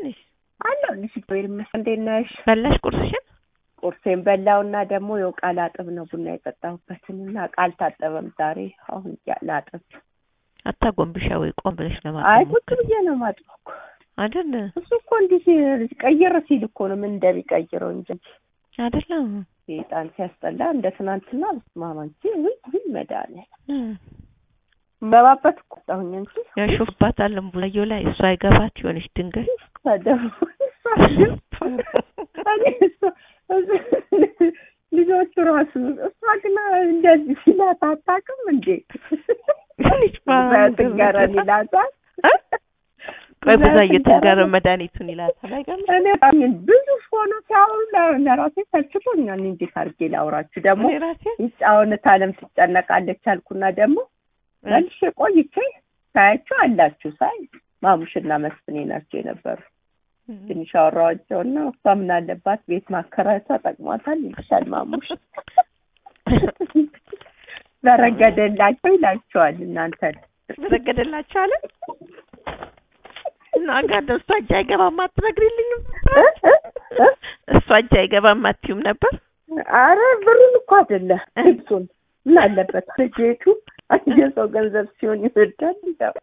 ነሽ? አለሁልሽ። እግዚአብሔር ይመስገን። እንዴት ነሽ? በላሽ ቁርስሽን? ቁርሴን በላውና ደግሞ የው ቃል አጥብ ነው ቡና የጠጣሁበትን እና ቃል ታጠበም ዛሬ አሁን ያ- ላጥብ። አታጎንብሻ ወይ ቆም ብለሽ አይ ለማጥብ ቁጭ ሞክሪ። ብዬ ነው ማጥበው እኮ። አይደል እሱ እኮ እንዲህ ሲ- ቀይር ሲል እኮ ነው ምን እንደሚቀይረው እንጂ አይደለም ሴጣን ሲያስጠላ እንደ ትናንትና በስማማ እንጂ ውይ ውይ መድኃኒዓለም መባበት እኮ ወጣሁኝ እንጂ ያሾፍባታለን ቡላየው ላይ እሷ አይገባት ይሆንሽ ድንገት ታደሙ እኔ እሷ- እሱ- ልጆቹ ራሱ እሷ ግን እንደዚህ ሲላት አታውቅም እንዴ? ልጅ ባል- ትንገረን ይላታል። ቆይ ብዙዬ ትንገረን መድኃኒቱን ይላታል። አይገርምሽ? እኔ በጣም ብዙ ሆኖ ሲያወሩ ለ- ለራሴ ሰልችቶኛል። እንዴት አድርጌ ላውራችሁ ደግሞ እኔ ራሴ ይጫወነት አለም ትጨነቃለች አልኩና ደግሞ መልሼ ቆይቼ ሳያቸው አላችሁ ሳይ ማሙሽና መስፍኔ ናቸው የነበሩ ትንሽ አወራኋቸውና እሷ ምን አለባት ቤት ማከራየቷ ጠቅሟታል ይልሻል ማሙሽ በረገደላቸው ይላቸዋል እናንተ ተረገደላችሁ አለ እና ጋር እሷ እጅ አይገባም አትነግሪልኝም? እሷ እጅ አይገባም አትይውም ነበር? አረ ብሩን እኮ አይደለም ልብሱን ምን አለበት ጌቱ የሰው ገንዘብ ሲሆን ይወዳል ይላል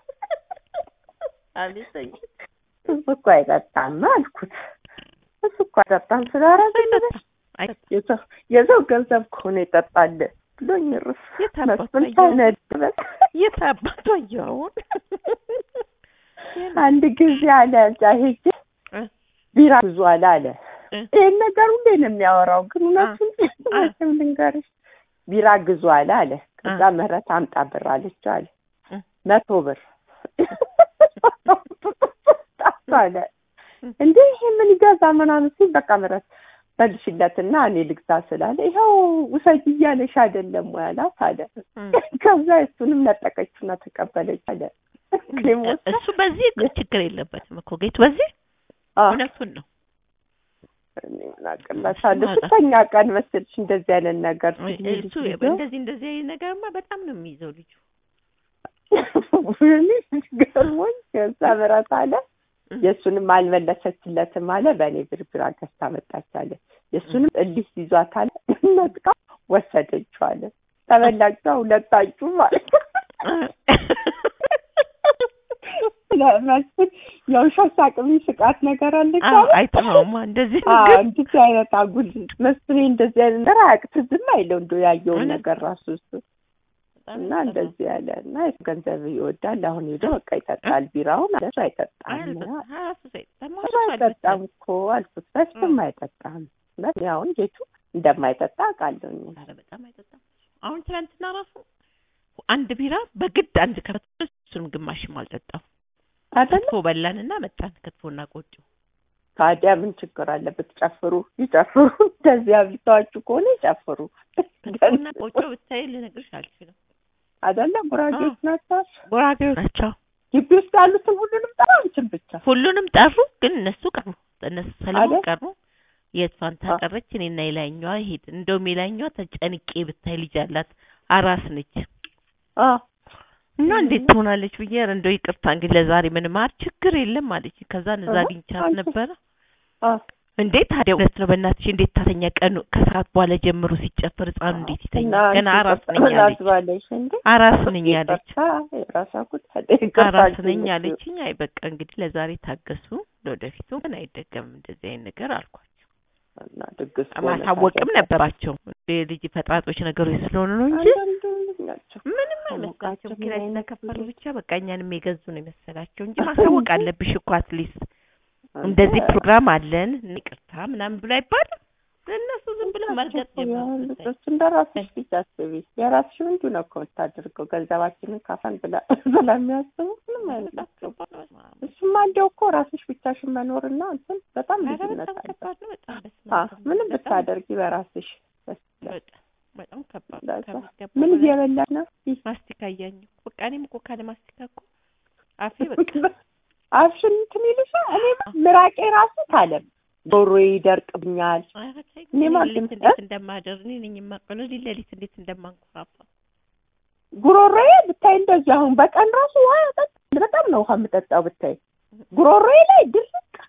አልሰኝ እሱ እኮ አይጠጣም አልኩት እሱ እኮ አይጠጣም ስላረገ የሰው የሰው ገንዘብ ከሆነ ይጠጣል ብሎኝ ርፍ የት አባቷ መስፍን እያወ- ሳይነድበት የት አባቷ እያውን አንድ ጊዜ አለ እዛ ሄጄ እ? ቢራ ብዙ አለ አለ እ? ይህን ነገር ሁሌ ነው የሚያወራው ግን እውነቱን አ። እውነቱን ልንገርሽ ቢራ ግዙ አለ አለ ከዛ ምህረት አምጣ ብር አለችው አለ እ? መቶ ብር አለ እንዴ ይሄ ምን ይገዛ ምናምን ሲል በቃ ምህረት መልሽለትና እኔ ልግዛ ስላለ ይኸው ውሰጅ እያለሽ አይደለም ወይ አላት አለ ከዛ እሱንም ነጠቀችና ተቀበለች አለ እኔም ወስዳ እሱ በዚህ ችግር የለበትም እኮ ጌቱ በዚህ አዎ እውነቱን ነው። እኔ ምን አቅላታለሁ ስተኛ ቀን መሰልሽ እንደዚህ አይነት ነገር ሲል እሱ እንደዚህ እንደዚህ አይነት ነገርማ በጣም ነው የሚይዘው ልጁ። እኔ ገርሞኝ ከዛ ምረት አለ የእሱንም አልመለሰችለትም አለ በእኔ ብርብር ገዝታ መጣች አለ የእሱንም እልህ ይዟት አለ ነጥቃ ወሰደችው አለ ተበላችሁ ሁለታችሁ ማለት ለመስል የውሸት ሳቅሚ ስቃት ነገር አለች አዎ አለ አይጥመውማ እንደዚህ አዎ ነገር እንደዚህ አይነት አጉል መስፍኔ እንደዚህ አይነት ነገር አያውቅ ዝም አይለው እንደው ያየውን እውነት? ነገር ራሱ እሱ በጣም እና ይጥመው። እንደዚህ ያለ እና የሱ ገንዘብ ይወዳል። አሁን ሄዶ በቃ ይጠጣል ቢራውን እሱ አይጠጣም አይጠጣም። ራሱ ሳይጠጣም እሱ አይጠጣም እኮ አልኩት። በስም አይጠጣም እውነት እኔ አሁን ጌቱ እንደማይጠጣ አውቃለሁኝ። ኧረ በጣም አይጠጣም። አሁን ትናንትና ራሱ አንድ ቢራ በግድ አንድ ከፈት እሱንም ግማሽም አልጠጣም። አይደለ ክትፎ በላንና መጣን ክትፎና ቆጮ ታዲያ ምን ችግር አለበት? ጨፍሩ ይጨፍሩ። እንደዚህ አብልተዋችሁ ከሆነ ይጨፍሩ። ክትፎና ቆጮ ብታይ ልነግርሽ አልችልም። አይደለ ጉራጌዎች ናቸው። ጉራጌዎች ናቸው። ግቢ ውስጥ ያሉትን ሁሉንም ጠራ አንቺን ብቻ ሁሉንም ጠሩ፣ ግን እነሱ ቀሩ። እነሱ ሰለሞን አይደል? ቀሩ። የእሷን ታቀረች። እኔና የላይኛዋ ሄድ እንደውም የላይኛዋ ተጨንቄ ብታይ ልጅ አላት አራስ ነች አ እና እንዴት ትሆናለች ብዬ ኧረ እንደው ይቅርታ እንግዲህ ለዛሬ ምንም አር ችግር የለም አለች። ከዛ እዛ አሃ፣ አግኝቻት አንቺ- ነበረ። አ እንዴት ታዲያ እውነት ነው በእናትሽ እንዴት ታተኛ ቀኑ ከሰዓት በኋላ ጀምሮ ሲጨፈር ህፃኑ እንዴት እና ይተኛል? ገና አንቺ አራስ ነኝ ይቅርታ አለች። ላስባለሽ እንዴ አራስ ነኝ አለች። ይቅርታ የራሷ ጉዳይ ይቅርታ አራስ ነኝ አልኩኝ። አለችኝ። አይ በቃ እንግዲህ ለዛሬ ታገሱ፣ ለወደፊቱ ግን አይደገምም እንደዚህ አይነት ነገር አልኳቸው። እና ድግስ ማሳወቅም ነበራቸው የልጅ ፈጣጦች ነገሮች ስለሆኑ ነው እንጂ አንዳንዱ ናቸው። ምንም አሞቃቸው አይመስላቸውም። ኪራይ ምን አይነት ስለከፈሉ እንዴ? ብቻ በቃ እኛንም የገዙ ነው የመሰላቸው እንጂ ማሳወቅ አለብሽ እኮ አትሊስት አንተ እንደዚህ ፕሮግራም አለን ይቅርታ ምናምን ብሎ አይባልም። እነሱ ዝም ብለው መርገጥ ጀመሩ። እሱ እንደ ራስሽ ብቻ አስቢ። የራስሽ እንዲሁ ነው እኮ የምታደርገው ገንዘባችንን ካፈን ብላ ስለሚያስቡ ምንም አይመስላቸው። እሱማ እንዲያው እኮ ራስሽ ብቻሽን መኖርና እንትን በጣም ኧረ ልዩነት በጣም አለ። ከባድ ነው። በጣም በስመ አ አብ። ምንም በጣም ብታደርጊ በራስሽ ደስ ይላል። በጣም በጣም ከባድ ነው። ለዛ ከሚገባው ምን በላይ እየበላሽ ነው? ይህ ማስቲካ እያኘሁ በቃ እኔም እኮ ካለ ማስቲካ እኮ አፌ በቃ አፍሽን እንትን ይልሻል። እኔ ምራቄ ራሱ ካለም ጆሮዬ ይደርቅብኛል። ኧረ ተይ፣ እኔ እኔ ማለት ሌሊት ነው። እንዴት እንደማደር እኔ ነኝ የማውቀው። ሌሊት ሌሊት እንዴት እንደማንኮራፋ ጉሮሮዬ ብታይ እንደዚህ አሁን በቀን ራሱ ውሃ ጠጥ በጣም ነው ውሃ የምጠጣው ብታይ ጉሮሮዬ ላይ ድርቅ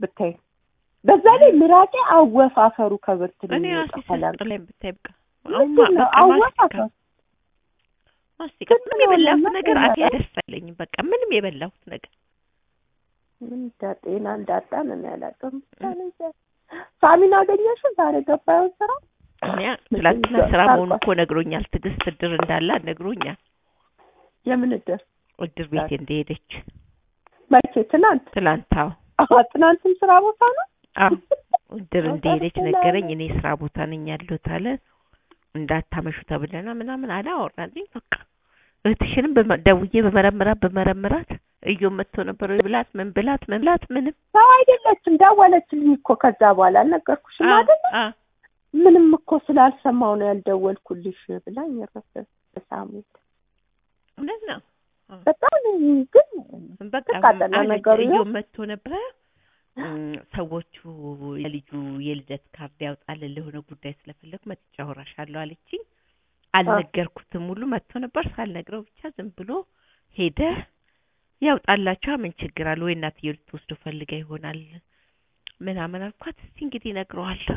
ብታይ በዛ ላይ ምራቄ አወፋፈሩ ከብርት ነው እኔ ራሴ የሚወጣው ከላም ስስጥ ላይ ብታይ በቃ አሁን ምንድን ነው በቃ ማስቲካ አወፋፈሩ ማስቲካ ግን ምንም የበላሁት ሆነና ነገር አፌ ይመጣል። ደስ አይለኝም። በቃ ምንም የበላሁት ነገር ምን እንዳ ጤና እንዳጣን እኔ አላውቅም። ሳሚን አገኘሽው ዛሬ ገባዩን ስራ እኔ ምንም ትላንትና ይዘ- ስራ መሆኑ ታውቋል። እኮ ነግሮኛል። ትዕግስት እድር እንዳላት ነግሮኛል። የምን እድር እድር ቤት እንደሄደች መቼ ትናንት ትላንት አዎ አዎ ትናንትም ስራ ቦታ ነው አዎ እድር በጣም እንደሄደች ሰላም። ነገረኝ። እኔ ስራ ቦታ ነኝ ያለሁት አለ። እንዳታመሹ ተብለና ምናምን አለ አወራልኝ። በቃ እህትሽንም በመ- ደውዬ በመረምራት በመረምራት እዮ መጥቶ ነበር ወይ ብላት ምን ብላት ምን ብላት ምንም ሰው አይደለችም ደወለችልኝ እኮ ከዛ በኋላ አልነገርኩሽም አ- አይደለ አ ምንም እኮ ስላልሰማው ነው ያልደወልኩልሽ ብላኝ ረፈ ሳሙት እውነት ነው። በጣም ግን በቃ ተቃጠለ አለች። ነገሩ እዮ ያው። መጥቶ ነበረ እም፣ ሰዎቹ የልጁ የልደት ካርድ ያውጣልን ለሆነ ጉዳይ ስለፈለጉ መጥቼ አወራሻለሁ አለችኝ። አልነገርኩትም ሁሉ መጥቶ ነበር ሳልነግረው ብቻ ዝም ብሎ ሄደ። ያውጣላችሁ ምን ችግር አለ ወይ እናትዬው ልትወስዶ ፈልጋ ይሆናል ምናምን አልኳት። እስቲ እንግዲህ እነግረዋለሁ።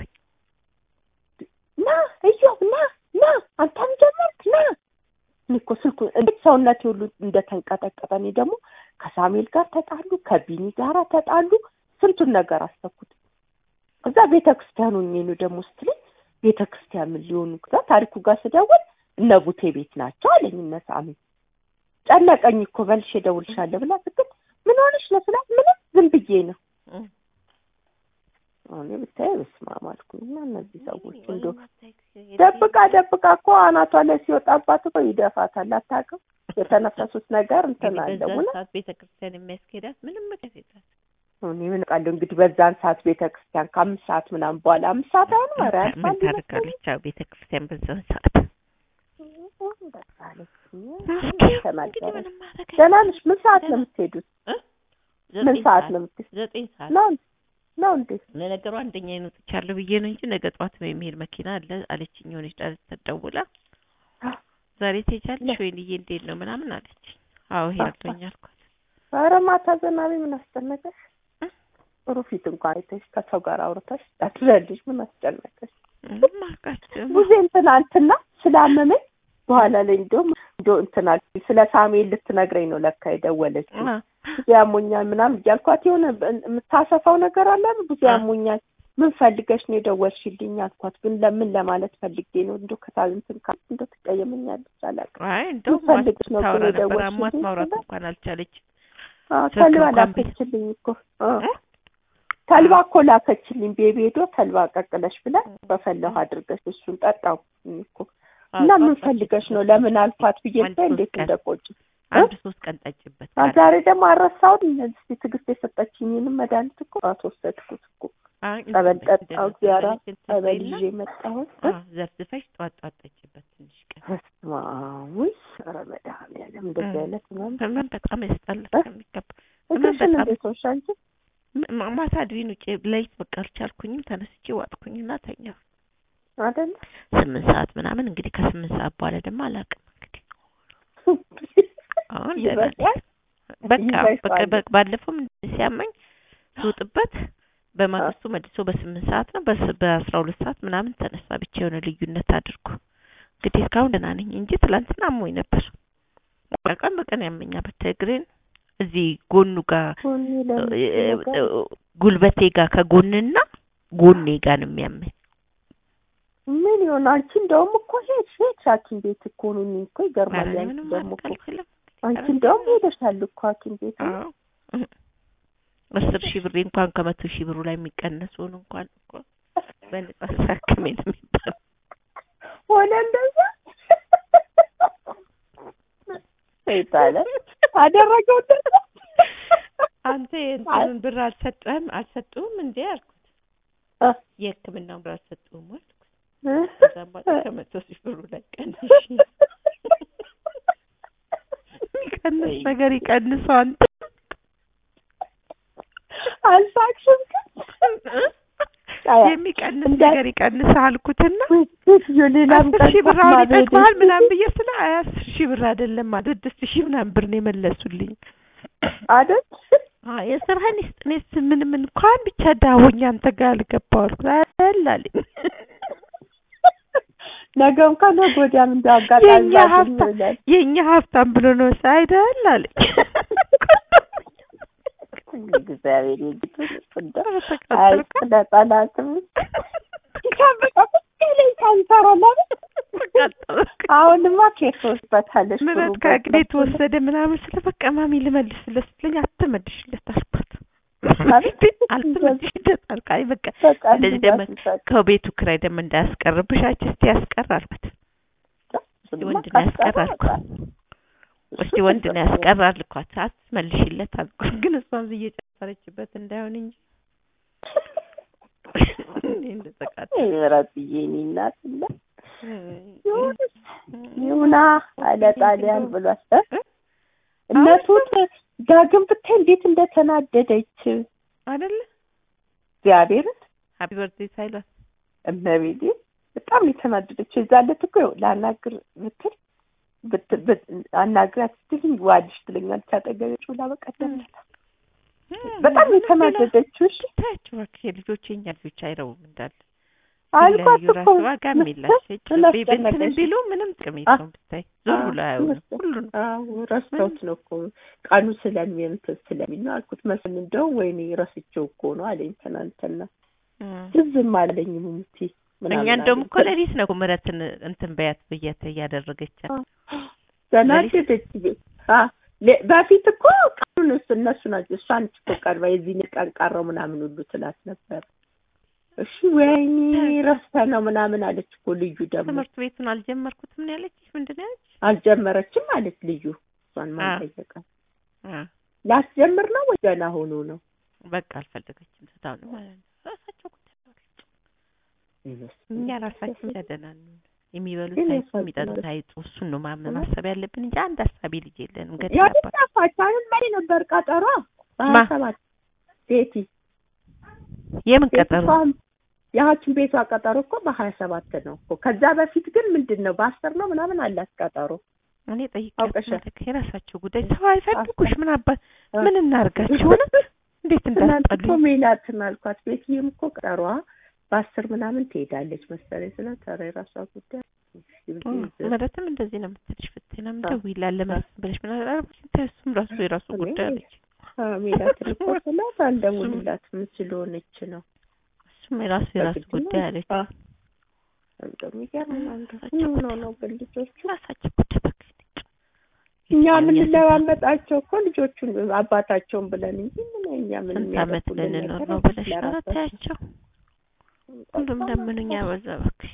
ና እዮብ ና ና አንተም ጀመርክ ና እኔ እኮ ስልኩ እንዴት ሰውነቴ ሁሉ እንደተንቀጠቀጠ እኔ ደግሞ ከሳሙኤል ጋር ተጣሉ ከቢኒ ጋር ተጣሉ ስንቱን ነገር አሰብኩት እዛ ቤተ ክርስቲያኑ ነው ደግሞ ስትለኝ ቤተ ክርስቲያን ምን ሊሆኑ ከዛ ታሪኩ ጋር ስደውል እነ ቡቴ ቤት ናቸው አለኝ እነ ሳሚ ጨነቀኝ እኮ መልሼ እደውልልሻለሁ ብላ ስትል ምን ሆነሽ ነው ስላት ምንም ዝም ብዬ ነው እም። እኔ ብታይ በስመ አብ አልኩኝ እና እነዚህ ሰዎች እንዶ ደብቃ ደብቃ እኮ አናቷ ላይ ሲወጣባት እኮ ይደፋታል። አታውቅም የተነፈሱት ነገር እንትን እንግዲህ አለ በዛን እውነት። ሰዓት ቤተ ክርስቲያን የሚያስኬዳት ምንም ምክንያት የላት። እኔ ምን ቃለሁ እንግዲህ በዛን ሰዓት ቤተ ክርስቲያን ከአምስት ሰዓት ምናምን በኋላ አምስት ሰዓት አሁን ኧረ ምን ያልፋል ታደርጋለች? አዎ ቤተ ክርስቲያን በዛን ሰዓት ይመስለኛል። በቃ አለችኝ። እንግዲህ ተናገረ። ምንም ማድረግ ደህና ነሽ? ምን ሰዓት ነው የምትሄዱት? እ? ምን ዘጠኝ ሰዓት ነው የምትሄዱት? ዘጠኝ ሰዓት ነው ነው እንዴ? ለነገሩ አንደኛ ይኖጥቻለሁ ብዬ ነው እንጂ ነገ ጠዋት ነው የሚሄድ መኪና አለ አለችኝ። የሆነች ዳር ተደውላ ዛሬ ትሄጃለሽ ወይንዬ እንዴት ነው ምናምን አለች። አዎ ሄዳለሁኝ አልኳት። ኧረ ማታ ዘናቢ ምን አስጨነቀሽ? እ? ጥሩ ፊት እንኳን አይተሽ ከሰው ጋር አውርተሽ ታድሪያለሽ። ምን አስጨነቀሽ? ምንም አልኳቸው። ጊዜ ትናንትና ስላመመኝ በኋላ ላይ እንደውም እንደው እንትና ስለ ሳሙኤል ልትነግረኝ ነው ለካ የደወለችው። አ ብዙ ያሞኛል ምናምን እያልኳት የሆነ የምታሰፋው ነገር አለ አይደል? ብዙ አ። ያሞኛል ምን ፈልገሽ ነው የደወልሽልኝ አልኳት። ግን ለምን ለማለት ፈልጌ ነው እንደው ከታል እንትን ካል እንደው ትቀየመኛለች አላውቅም። አይ እንደው ፈልግሽ ነው ታወራ ብሎ ነበር። የደወልሽልኝ አሟት ማውራት ስላት፣ እንኳን አልቻለች። አዎ ስልክ ተልባ እንኳን ቢ- ላከችልኝ እኮ አ። እ? ተልባ እኮ ላከችልኝ። ቤቢ ሄዶ ተልባ ቀቅለሽ ብላ በፈላሁ አድርገሽ እሱን ጠጣው እኮ እና አዎ፣ ምን ጠጣች። ፈልገሽ ነው ለምን አልኳት ብዬ አንድ ብታይ ሶስት እንዴት ቀን እንደቆጭ አንድ ሶስት ቀን ጠጭበት አ ካለ ዛሬ ደግሞ አረሳውን እስቲ ትዕግስት የሰጠችኝንም መድኃኒት እኮ አትወሰድኩት እኮ አይ ጸበል እንትን ጠጣሁ እግዚአብሔር እንደዚህ እንትን ጸበል በይና፣ ይዤ መጣሁት አዎ፣ ዘፍዝፈሽ ጧት ጧት ጠጭበት ትንሽ ቀን በስመ አብ ውይ ኧረ መድኃኒዓለም እንደዚህ እ። አይነት ምናምን ህመም በጣም ያስጠላል እ? ከሚገባ ህመም እግርሽን በጣም እንዴት ሆንሽ አንቺ ማ- ማታ አድሪን ውጭ ለይት በቃ አልቻልኩኝም። ተነስቼ ዋጥኩኝና ተኛሁ። አይደለ ስምንት ሰዓት ምናምን እንግዲህ ከስምንት ሰዓት በኋላ ደግሞ አላውቅም እንግዲህ አሁን ደህና ነኝ። ይበቃል በቃ ይበቃል። በቃ በ- ባለፈውም እንደዚህ ሲያመኝ ስውጥበት በማግስቱ መልሶ በስምንት ሰዓት ነው በስ- በአስራ ሁለት ሰዓት ምናምን ተነሳ። ብቻ የሆነ ልዩነት አድርጎ እንግዲህ እስካሁን ደህና ነኝ እንጂ ትላንትና አሞኝ ነበር። ቀን በቀን ያመኛል። ብታይ እግሬን እዚህ ጎኑ ጋር ጎኔ ለምን እ- ነገር እ- ጉልበቴ ጋር ከጎንና ጎኔ ጋር ነው የሚያመኝ። ምን ይሆን አንቺ እንደውም እኮ ሄድሽ ሄድሽ ሐኪም ቤት እኮ ነው እኔ እኮ ይገርማል። ኧረ እኔ አንቺ ምንም ደግሞ ማድረግ እኮ አልችልም። አንቺ እንደውም ሄደሻል እኮ ሐኪም ቤት አዎ እህ። አስር ሺህ ብሬ እንኳን ከመቶ ሺህ ብሩ ላይ የሚቀነሰውን እንኳን እኮ በነጻ ሳክሜ ነው የሚባለው። ሆነ እንደዛ ይባለ አደረገው እንደዛ አንተ የእንትኑን ብር አልሰጠህም አልሰጡህም እንዴ አልኩት። እ የሕክምናውን ብር አልሰጡህም አልኩት። እ ከዛም በኋላ ከመቶ ሺህ ብሩ ላይ ቀንሽ የሚቀንስ ነገር ይቀንሰው አንተ አልሳቅሽም ግን የሚቀንስ እንዳ- ነገር ይቀንስ አልኩትና ሴትዮ ሌላም አስር ቀን ሺህ ብር ጠቅማ አሁን ይጠቅመሃል በሄደች ምናምን ብዬ ስለ አይ አስር ሺህ ብር አይደለም ማለት ስድስት ሺህ ምናምን ብር ነው የመለሱልኝ። አይደል አዎ የስራህን ይስጥ። እኔስ ምንም እንኳን ብቻ ዳቦኛ አንተ ጋር አልገባሁ አልኩት። አይደል አለኝ። ነገ እንኳን ነገ ወዲያም እንደ አጋጣሚ የእኛ ባገኝ ሀብታም ይላል። የእኛ ሀብታም ብሎ ነው ሳ አይደል አለኝ። እግዚአብሔር ይመስገን እንደው አይ ተቃጠልኩ። ስለ ጠላትም ይቻበቃ ላይ ታንሰራለህ። ተቃጠልኩ። አሁንማ ኬት ወስበታለሽ ምረት ከእግሬ የተወሰደ ምናምን ስለ በቃ ማሚ ልመልስለት ስትለኝ አትመልሽለት አልኳት። ማለት አልተመልሽለት አልኳት። አይ በቃ በቃ እንደዚህ ደግሞ ከቤቱ ክራይ ደግሞ እንዳያስቀርብሽ አንቺ እስቲ ያስቀር አልኳት። እስቲ ወንድ ነው ያስቀር አልኳት። እስቲ ወንድ ነው ያስቀር አልኳት። አትመልሽለት አልኳት። ግን እሷም እየጨፈረችበት እንዳይሆን እንጂ እኔ እንደተቃጠልኩ ምረትዬ እኔ እናት እና ይሁና አለ ጣሊያን ብሏል። እነቱ ዳግም ብታይ እንዴት እንደተናደደች አይደለ እግዚአብሔርን ሀፒ በርዝዴይ ሳይሏት እመቤቴ በጣም የተናደደች የዛ ዕለት እኮ ይኸው ላናግር ብትል ብት- ብት- አናግራት ስትልኝ ዋልሽ ትለኛለች አጠገቤ ጩላ በቀደም ዕለት በጣም የተናደደችው እሺ ታያቸው እባክሽ የልጆች የኛ ልጆች አይረቡም እንዳለ አልኳት ሲለያዩ እኮ ራሱ ዋጋም የላቸው ምን ቤንትን አስጨነቀሽ? ቢሉ ምንም ጥቅም የለውም ብታይ ዞር ብሎ አያዩንም ሁሉን አዎ ረስተውት ነው እኮ ቀኑ ስለሚንት ስለሚል ነው አልኩት። መስል እንደው ወይኔ ረስቼው እኮ ነው አለኝ ትናንትና። ዝም አለኝ ሙቲ እኛ እንደውም እኮ ሌሊት ነው እኮ ምረትን እንትን በያት ብያት እያደረገች ተናደደች። አ ለ- በፊት እኮ ቀኑን እሱ እነሱ ናቸው እሷን እኮ ቀርባ የዚህን ቀን ቀረው ምናምን ሁሉ ትላት ነበር። እሺ ወይኔ ረስተ ነው ምናምን አለች እኮ ልዩ ደግሞ ትምህርት ቤቱን አልጀመርኩትም ነው ያለችሽ ምንድን ነው ያለች አልጀመረችም አለች ልዩ እሷን ማን አ። ጠየቃት? አ፣ ላስጀምር ነው ወይ ገና ሆኖ ነው? በቃ አልፈለገችም ትታው ነው ማለት ነው ራሳቸው ጉዳይ ነው። እኛ ራሳችን ያደናን የሚበሉት ግን አይጡ ያሳዝናል። የሚጠጡት አይጡ እሱን ነው ማመን ማሰብ ያለብን እንጂ አንድ ሀሳቢ ልጅ የለንም ያው ገደላባት ጠፋች። አሁን መሪ ነበር ቀጠሯ ማ? በሀያ ሰባት ቤቲ የምን ቤቲ ቀጠሮ እኮ አሁን የሐኪም ቤቷ ቀጠሮ እኮ በሀያ ሰባት ነው እኮ። ከዛ በፊት ግን ምንድን ነው በአስር ነው ምናምን አላት ቀጠሮ። እኔ ጠይቄያት አውቀሻል? ማለት የራሳቸው ጉዳይ ሰው አይፈልጉሽ ምን አባት አ- ምን እናርጋችሁ ሆነ እንዴት ትናንት እኮ እንዳስጠሉኝ ሜላትን አልኳት። ቤትዬም እኮ ቀጠሯ በአስር ምናምን ትሄዳለች መሰለኝ ስላት ኧረ የራሷ ጉዳይ መረትም እንደዚህ ነው የምትልሽ ፍትናም አ- ደውይላለ መስ ብለሽ ምን አላልኩሽ እንትን እሱም ራሱ የራሱ እኔ- ጉዳይ አለች ሜላትን እኮ ስላት አልደውልላትም ስለሆነች ነው እሱም የራሱ የራሱ በግድ ነው። ጉዳይ አለች አ- እንደሚገርም ነው። ራሳቸው ምን ጉዳይ ሆነው ነው ግን ልጆቹ ራሳቸው ጉዳይ በቃ እኛ የትኛው የምንለማመጣቸው እኮ ልጆቹን አባታቸውን ብለን እንጂ ምን እኛ ምን ስንት ዓመት የሚያደርጉልን ልንኖር ነገር ነው ብለሽ ኧረ ለራሳቸው። ታያቸው ሁሉም ለምኑኛ በዛ እባክሽ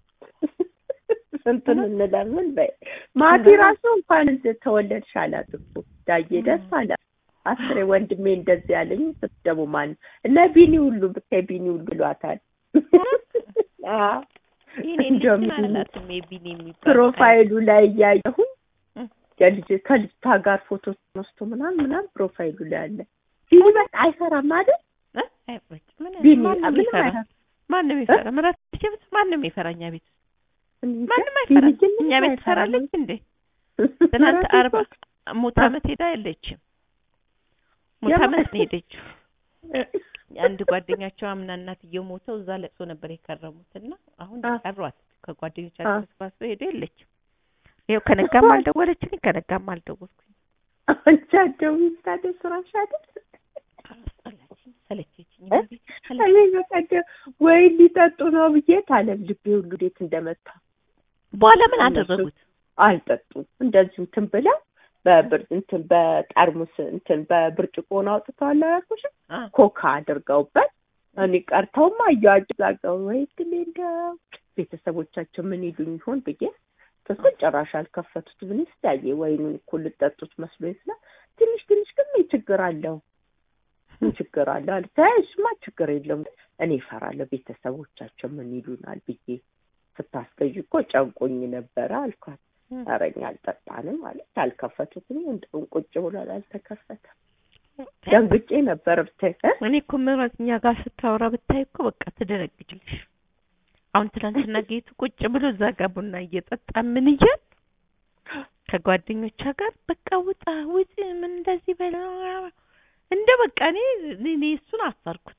ስንቱን እንለምን በይ ማቲ ራሱ እንኳን እንደ ተወለድሽ አላት እኮ ዳዬ ደስ አላት አስሬ ወንድሜ እንደዚህ ያለኝ ስትደሙ ማን እነ ቢኒ ሁሉ ብታይ ቢኒ ሁሉ ብሏታል አዎ ይሄኔ እንደውም ልጅ ቢኒ አላትም የቢኒ የሚባል ፕሮፋይሉ ላይ እያየሁኝ እም። የልጅ ከልጅቷ ጋር ፎቶ ተነስቶ ምናምን ምናምን ፕሮፋይሉ ላይ አለ ቢኒ በቃ አይፈራም አይደል እ? አይበጭ ምን ቢኒ ማንም ምንም ይፈራ አይፈራም ማንም ይፈራ ምራት ሲብት ማንም ይፈራ እኛ ቤት እንጃ፣ ማንም ቢኒ አይፈራ ግን እኛ ምንም ቤት አይፈራም። ትፈራለች እንዴ ትናንት ምራት አርባ እኮ ሙት አ- ዓመት ሄዳ የለችም ሙት የማ- ዓመት ነው የሄደችው አንድ ጓደኛቸው አምና እናትየው ሞተው እዛ ለቅሶ ነበር የከረሙት እና አሁን አ። ቀሯት አ። ከጓደኞቻቸው ተሰባስበው ሄዱ የለችም ይኸው ከነጋም አልደወለችልኝ ከነጋም አልደወልኩኝ አንቺ አትደውይም ታዲያ ስራሽ አይደል? አስጠላችኝ ሰለቸችኝ እ? ቤት ሰለቸኝ እኔ በቀደም ወይ ሊጠጡ ነው ብዬ ታለም ልቤ ሁሉ እንዴት እንደመታ በኋላ ምን እነሱ አደረጉት አልጠጡም። እንደዚሁ እንትን ብለው በብር እንትን በጠርሙስ እንትን በብርጭቆን አውጥተዋል አላልኩሽም? አ ኮካ አድርገውበት እኔ ቀርተውማ እያዋጭዛገው ወይ ግን እንደው ቤተሰቦቻቸው ምን ይሉኝ ይሆን ብዬ ተስፋ ጭራሽ አልከፈቱት። ምን ስታየ ወይኑን እኮ ልጠጡት መስሎኝ ስላ ትንሽ ትንሽ ግን ምን ችግር አለው ምን ችግር አለው አለ። ተይ እሱማ ችግር የለውም እኔ እፈራለሁ ቤተሰቦቻቸው ምን ይሉናል ብዬ ስታስገዥ እኮ ጨንቆኝ ነበረ አልኳት። እ። ኧረ እኛ አልጠጣንም ማለት አልከፈቱትም። እንደውም ቁጭ ብሏል አልተከፈተም። ደንግጬ ነበር ብታይ እ? እኔ እኮ ምራት እኛ ጋር ስታወራ ብታይ እኮ በቃ ትደነግጭልሽ። አሁን ትናንትና ጌቱ ቁጭ ብሎ እዛ ጋር ቡና እየጠጣ ምን እያል ከጓደኞቿ ጋር በቃ ውጣ ውጭ ምን እንደዚህ በላ እንደ በቃ እኔ እኔ እሱን አሰርኩት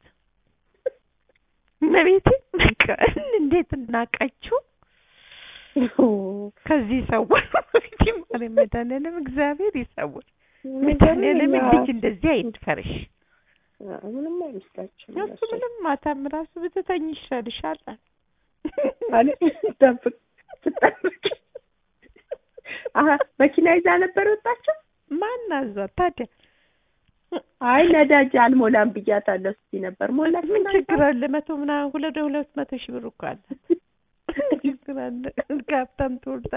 መቤቴ በቃ እንዴት እናቃችሁ ከዚህ ሰዎች መቤቴ ማለት መድኃኒዓለም እግዚአብሔር ይሰውር። መድኃኒዓለም ልጅ እንደዚህ አይድፈርሽ። ምንም አይመስላችሁም እሱ ምንም ማታም ራሱ ብትተኝ ይሻልሻል አለ። አለ ጠብቅ ትጠብቅ አሀ መኪና ይዛ ነበር ወጣቸው። ማን አዟት ታዲያ? አይ ነዳጅ አልሞላም ብያታለሁ ስትይ ነበር። ሞላች ምን ችግር አለ? መቶ ምናምን ሁለት ሁለት መቶ ሺህ ብር እኮ አለ። ችግር አለ? ከሀብታም ትወርዳ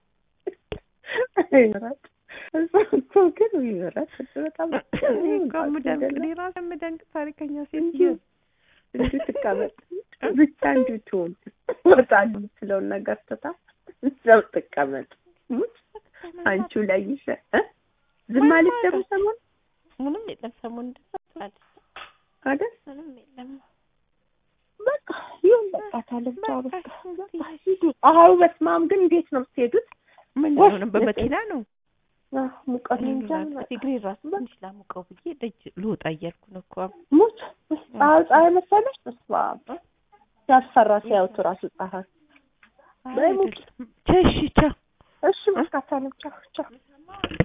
ይኖራል እሱ እኮ ግን ይኖራል በጣም እኮ የምደንቅ እኔ እራሴ የምደንቅ ታሪከኛ ሴትዮ እንዲሁ ትቀመጥ ብቻ እንዲሁ ትሆን ወጣል የምትለውን ነገር ትታ እዛው ትቀመጥ። አንቺ ላይ ይሸ እ ዝም አለች ደግሞ ሰሞኑን ምንም የለም። ሰሞኑን እንደዛ ትላለች አይደል? ምንም የለም። በቃ ይሁን በቃ ታለች። አዎ በቃ በቃ ሂዱ። አዎ በስመ አብ ግን እንዴት ነው የምትሄዱት? ምን ወፍ ነው በመኪና ነው አህ ሙቀት እንጃ እግሬ ራሱ ትንሽ ላሙቀው ብዬ ደጅ ልወጣ እያልኩ ነው እኮ ሙት ፀሐይ ፀሐይ መሰለሽ በስመ አብ ያስፈራ ሲያዩት ራሱ ፀሐይ በሙት ቸሽ ቻው እሺ በቃ ታለም ቻው ቻው